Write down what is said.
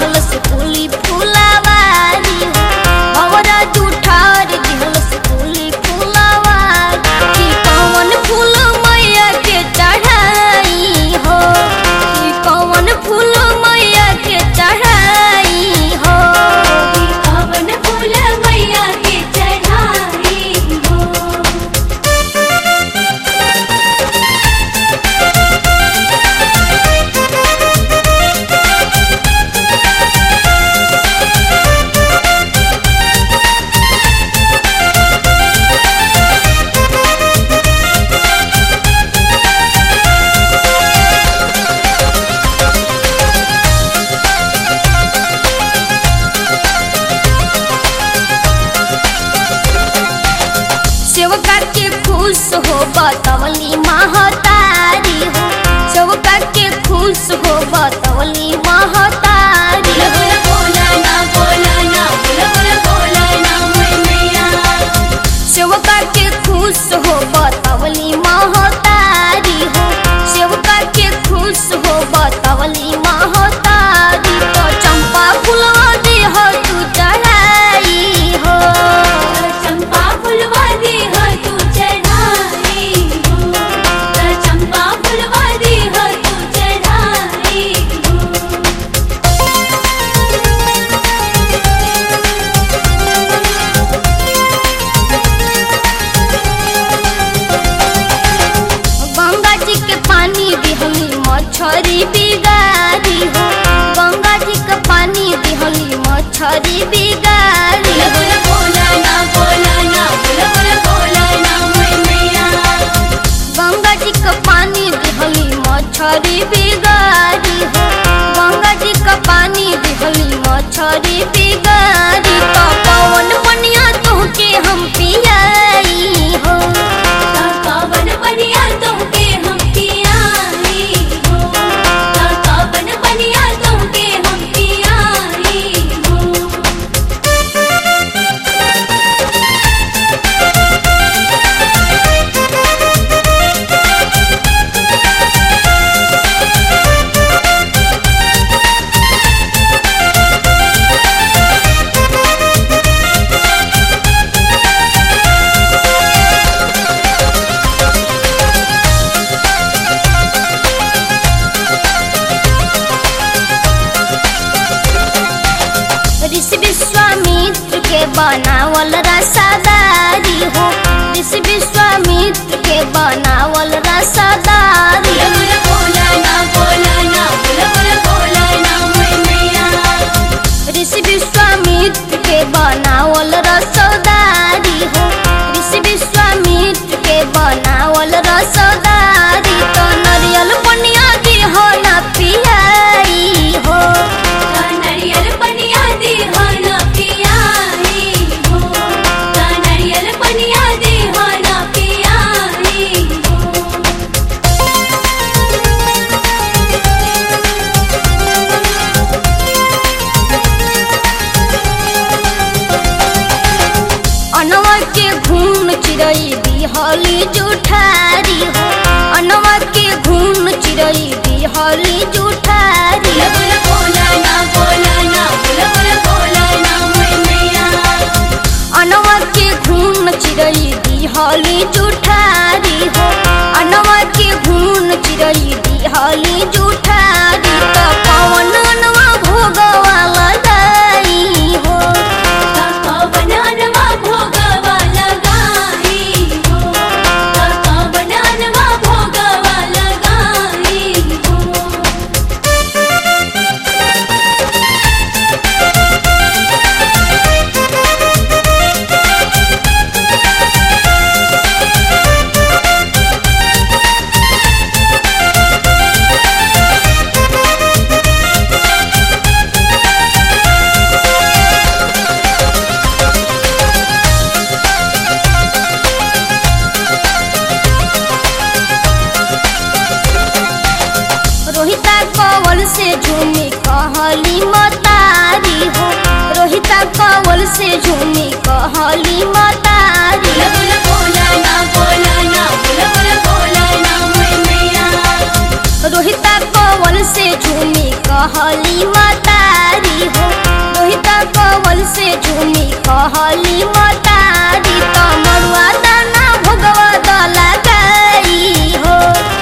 दिहल से फूली फूलावारी हो भवरा जूठार दिहल से फूली फूलावारी कि कौन फूल मैया के चढ़ाई हो कि कौन फूल मैया के चढ़ाई हो कवन फूल मैया के चढ़ाई हो सेवका के खुश हो बतवली महतारी हो सेवका के खुश हो बतवली महतारी बोला हो बोला बोला ना बोला ना बोला बोला बोला ना मैं मैया सेवका के खुश हो बतवली महतारी हो सेवका के खुश हो बतवली महतारी तो चंपा फुलवा दे हो तू चढ़ाई हो चंपा फुलवा दे हो तू चढ़ाई हो चंपा फुलवा दे हो तू चढ़ाई हो गंगा जी के पानी दिहली मछरी बिगारी हो गंगा जी के पानी दिहली मछरी बिगारी बोला हो बोला बोला ना बोला ना बोला बोला बोला ना मैं मैया गंगा जी के पानी दिहली मछरी बिगारी हो गंगा जी के पानी दिहली मछरी बिगारी तो पवन पनिया तुहके हम पियाई हो कावन बनिया तुमके हम पियाई हो कावन बनिया तुमके हम पियाई हो ऋषि विश्वामित्र के बनावल रसादारी हो ऋषि विश्वामित्र के बनावल रसादारी बोला बोला ना बोला ना बोला बोला बोला ना मैं मैया ऋषि विश्वामित्र के बनावल रसदारी हो ऋषि विश्वामित्र के बनावल रसदारी तो नरियल पनिया दी हो ना पियाई हो नरियल बनिया दे हो ना पियाई हो नरियल बनिया दे हो ना पियाई हो अनवा के घून चिरई बिहली जुठारी हो अनवा के घून चिरई बिहली जुठारी बोला बोला ना बोला ना बोला बोला बोला ना मैं मैया अनवा के घून चिरई बिहली जुठारी हो अनवा के घून चिरई बिहली जुठारी तो पवन अनवा भोगवा लगाई हो बननवा भोगवा लगाई हो बननवा भोगवा लगाई हो रोहिता कवल से झूमी कहली मतारी हो रोहिता कवल से झूमी कहली मतारी बोला बोला ना बोला ना बोला बोला बोला ना मैं मैया रोहिता कवल से झूमी कहली मतारी हो रोहिता कवल से झूमी कहली मतारी त मरुआ दाना भोगवा दला गई हो